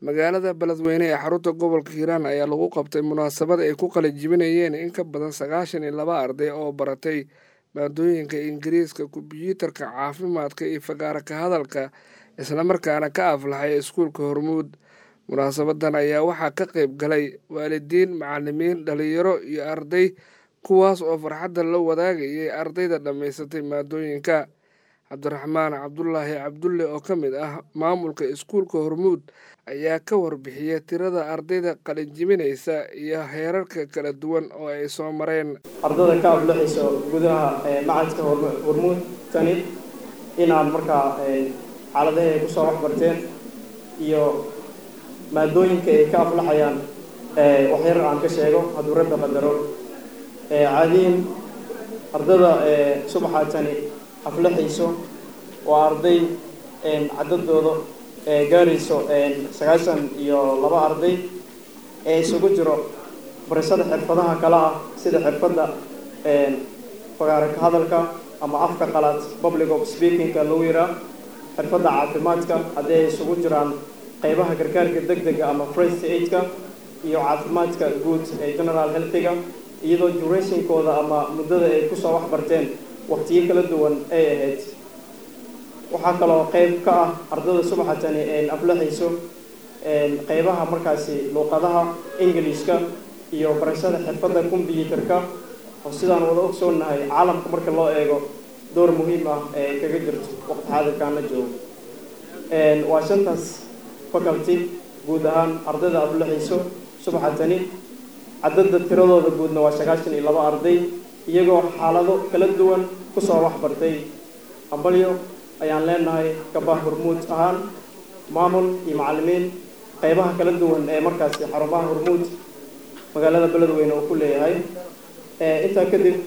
magaalada beledweyne ee xarunta gobolka hiiraan ayaa lagu qabtay munaasabad ay ku qalajibinayeen in ka badan sagaashan iyo laba arday oo baratay maadooyinka ingiriiska kombyuutarka caafimaadka iyo fagaara ka hadalka islamarkaana ka aflaxay iskuulka hormuud munaasabadan ayaa waxaa ka qayb galay waalidiin macalimiin dhalinyaro iyo arday kuwaas oo farxadda la wadaagayay ardayda dhammaysatay maadooyinka cabdiraxmaan cabdulaahi cabdulle oo ka mid ah maamulka iskuulka hormuud ayaa ka warbixiyay tirada ardayda qalinjibinaysa iyo heerarka kala duwan oo ay soo mareen ardada ka aflaxayso gudaha macadka hormuud tani inaad markaa xaaladaha ay kusoo waxbarteen iyo maadooyinka ay ka aflaxayaan waxyar aan ka sheego hadduu rabbi qadaro caadiyin ardada subaxa tani aflaxayso waa arday cadadooda gaarayso sagaashan iyo laba arday ee isugu jiro barashada xirfadaha kale ah sida xirfadda fagaara ka hadalka ama afka qalaad public of speakingka lagu yiraa xirfadda caafimaadka haddii ay isugu jiraan qeybaha gargaarka deg dega ama first aidka iyo caafimaadka guud ee general healthiga iyadoo durationkooda ama muddada ay kusoo waxbarteen waqtiyo kala duwan ay ahayd waxaa kaloo qeyb ka ah ardada subaxatani aflaxayso qeybaha markaasi luuqadaha englishka iyo barashada xirfadda combyuutarka oo sidaan wada ogsoonahay caalamka marka loo eego door muhiim ah ee kaga jirto waqti xaadirkaana joogo waa shantaas faculty guud ahaan ardayda aflaxayso subaxatani cadada tiradooda guudna waa sagaashan iyo laba arday iyagoo xaalado kala duwan kusoo waxbartay ambalyo ayaan leenahay gabah hormuud ahaan maamul iyo macalimiin qeybaha kala duwan ee markaasi xarumaha hormuud magaalada beledweyne uu ku leeyahay intaa kadib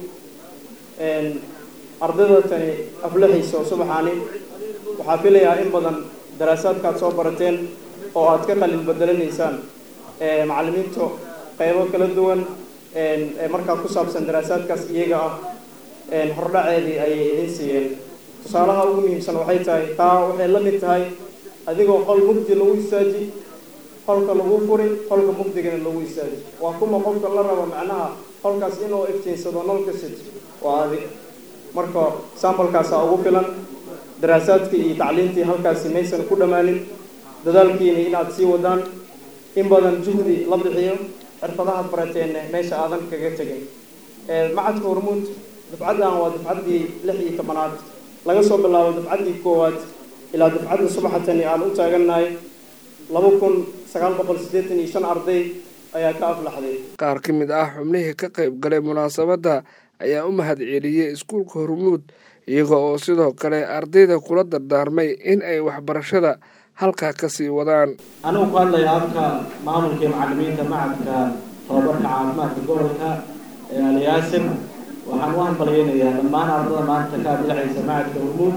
ardayda tani aflaxayso subaxaani waxaa filayaa in badan daraasaadkaad soo barateen oo aad ka qalin bedelanaysaan macalimiintu qeybo kala duwan markaa ku saabsan daraasaadkaas iyaga ah hordhaceedii ayay idin siiyeen tusaalaha ugu muhiimsan waxay tahay taa waxay la mid tahay adigoo qol mugdi lagu istaaji qolka lagu furi qolka mugdigana lagu istaaji waa kuma qofka la rabo macnaha qolkaas inuu iftiinsado nolka sid waa adig marka sambalkaasaa ugu filan daraasaadkii iyo tacliintii halkaasi maysan ku dhammaanin dadaalkiina inaad sii wadaan in badan juhdi la bixiyo xirfadahaad barateenne meesha aadan kaga tegin macadka hormuud dufcaddan waa dufcaddii lix iyo tobanaad laga soo bilaabo dufcaddii koowaad ilaa dufcadda subaxatani aan u taagannahay laba kun sagaal boqol siddeetan iyo shan arday ayaa ka aflaxday qaar ka mid ah xubnihii ka qayb galay munaasabadda ayaa u mahad celiyey iskuulka hormuud iyaga oo sidoo kale ardayda kula dardaarmay in ay waxbarashada halkaa kasii wadaan anigu ku hadlaya afka maamulka iyo macalimiinta macadka tababarka caafimaadka gobolka ee alyaasir waxaan u hambalyeynayaa dhammaan ardada maanta ka adlaxaysa macadka hormuud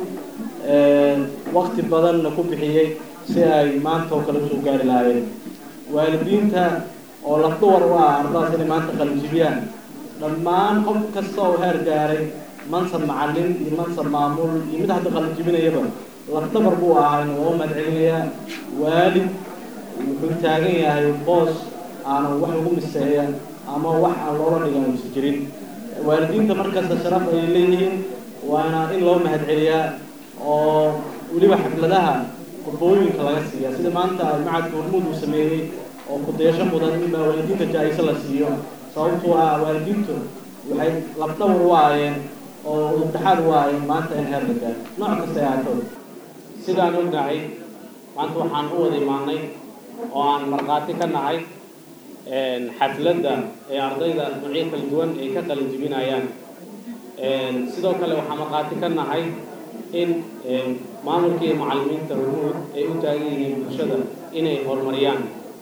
wakti badanna ku bixiyey si ay maanta oo kale usoo gaari lahaayeen waalidiinta oo lafdawar u ah ardadaas inay maanta qalinjibiyaan dhammaan qof kasta oo heer gaaray mansab macalin iyo mansab maamul iyo mid hadda qalinjibinayaba lafdabar buu ahayna waa u mahadcelinayaa waalid wuxuu taagan yahay boos aanan wax ugu miseeya ama wax aan loola dhigan uusa jirin waalidiinta markasta sharaf ayay leeyihiin waana in loo mahadceliyaa oo weliba xafladaha qudbooyinka laga siiya sida maanta macadka hormuud uu sameeyey oo kudayasho mudan inbaa waalidiinta jaa-iso la siiyo sababtoo ah waalidiintu waxay lafdhabar u aayeen oo udubdhaxaad u aayeen maanta in heer la gaaro nooc kasta ay ahaato sidaan ognahay maanta waxaan u wada imaanay oo aan markhaati ka nahay xafladda ee ardayda nuucyo kala duwan ay ka qalin jibinayaan sidoo kale waxaan markhaati ka nahay in maamulka iyo macalimiinta hormuud ay u taagan yihiin bulshada inay horumariyaan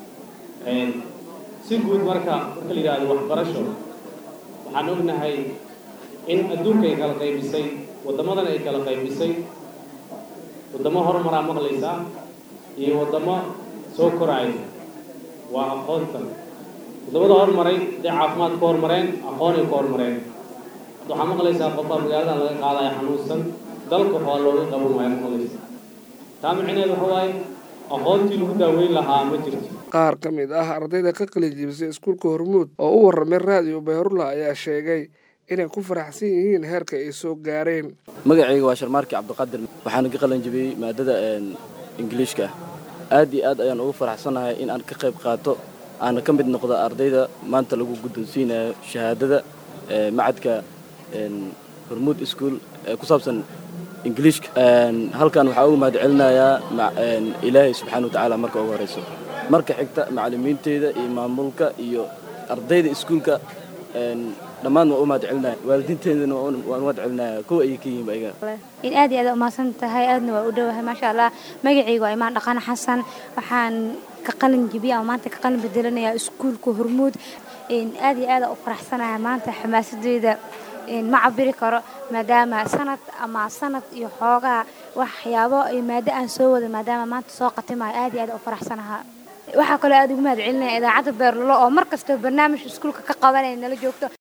si guud marka marka la yidhahdo waxbarasho waxaan ognahay in adduunka ay kala qaybisay waddamadan ay kala qaybisay waddamo horumaraa maqlaysaa iyo waddamo soo koraayo waa aqoonta waddamada horumaray haday caafimaad ku horumareen aqoonay ku horumareen hadda waxaa maqlaysaa qofbaa magaaladan laga qaadaya xanuunsan dalka waxaa looga qaban waaya maqlaysa taa micneheed waxa waaye aqoontii lagu daaweyn lahaa ma jirto qaar ka mid ah ardayda ka qalijibisay iskuulka hormuud oo u warramay raadiyo bayrula ayaa sheegay inay ku faraxsan yihiin heerka ay soo gaareen magacayga waa sharmaarki cabdiqaadir waxaana ka qalin jibiyey maadada ingiliishka aad iyo aad ayaan ugu faraxsanahay in aan ka qayb qaato aana ka mid noqdo ardayda maanta lagu guddoonsiinayo shahaadada macadka hormuud ischool ee ku saabsan ingiliishka halkan waxaa ugu mahad celinayaa ilaahay subxaana wa tacaala marka ugu horeyso marka xigta macallimiinteyda iyo maamulka iyo ardayda iskuulka dhammaan waa u mahad celinaya waalidiinteedana waan u mahad celinaya kuwa ayay ka yihiin ayaga in aad iyo aad umahadsan tahay aadna waa u dhowahay maasha allah magacayga waa imaan dhaqan xasan waxaan ka qalin jibiya ama maanta ka qalin bedelanayaa iskuulka hormuud aad iyo aad u faraxsanahay maanta xamaasadeyda ma cabiri karo maadaama sanad ama sanad iyo xoogaa waxyaabo maado aan soo wada maadaama maanta soo qatimayo aad iyo aad u faraxsanahaa waxaa kaloo aad ugu mahad celinaya idaacadda beerlulo oo mar kastoo barnaamij iskuulka ka qabanaya nala joogto